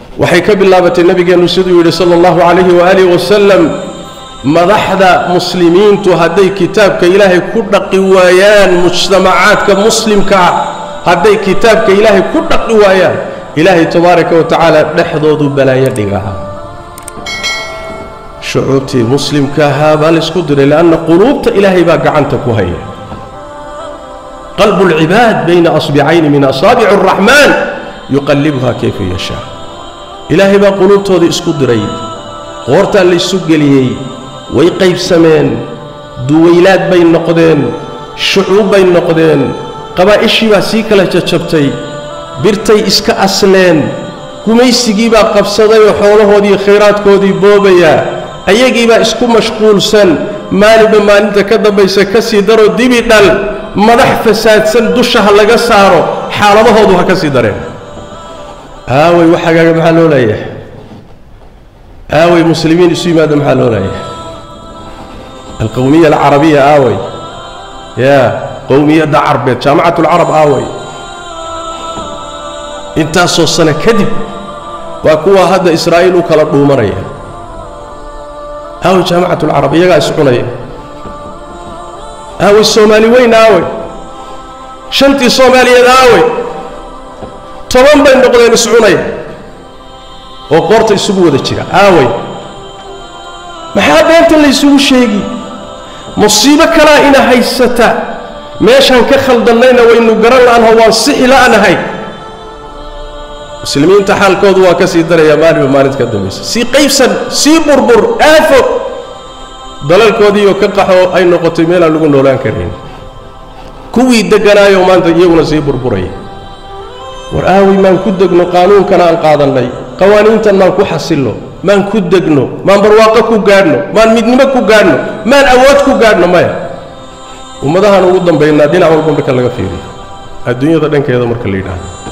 waxay ka bilaabatay nebigeennu siduu yidhi sala allahu calayhi waaalih wasalam madaxda muslimiintu hadday kitaabka ilaahay ku dhaqi waayaan mujtamacaadka muslimka ah hadday kitaabka ilaahay ku dhaqi waayaan ilaahay tabaaraka wa tacaala dhexdoodu balaayo dhigaa shucuubtii muslimka ahaa baa laysku diray lianna quluubta ilaahay baa gacanta ku haya qalbu lcibaad bayna asbicayni min asaabici araxmaan yuqallibuha kayfa yashaa ilaahay baa quluubtooda isku diray qoortaa laysu geliyey way qaybsameen duwaylaad bay noqdeen shucuub bay noqdeen qabaa'ishii baa sii kala jajabtay birtay iska asleen gumaysigii baa qabsadayoo xoolahoodii khayraadkoodii boobayaa ayagiibaa isku mashquulsan maalinba maalinta ka dambaysa ka sii daro dibi dhal madax fasaadsan dusha ha laga saaro xaaladahoodu ha ka sii dareen aaway waxagaaga maxaa loo leeyahay aaway muslimiin isu yimaada maxaa loo leeyahay alqowmiya alcarabiya aaway yaa qowmiyadda carbeed jaamacat alcarab aaway intaasoo sano kadib waa kuwa hadda israa'iil u kala dhuumanaya aaway jaamacat alcarab iyagaa iscunaya aaway soomaali weyn aaway shantii soomaaliyeed aaway toban bay noqdeen iscunaya oo qoorta isugu wada jira aaway maxaa beenta laysugu sheegi musiibo kalaa ina haysata meeshaan ka khaldannayna waynu garan la'anho waan sixi la'nahay muslimiinta xaalkoodu waa ka sii daraya maalinba maalinta ka dambaysa sii qaybsan sii burbur aafo dalalkoodiioo ka qaxoo ay noqotay meelaan lagu noolaan karayn kuwii degganaayoo maanta iyaguna sii burburaya war aaway maan ku degno qaanuunkana aan qaadannay qawaaniintan maan ku xasilno maan ku degno maan barwaaqo ku gaadhno maan midnimo ku gaadhno maan awood ku gaadhno maya ummadahaan ugu dambaynaa dhinac walba marka laga fiiriyo adduunyada dhankeeda marka la yidhaahdo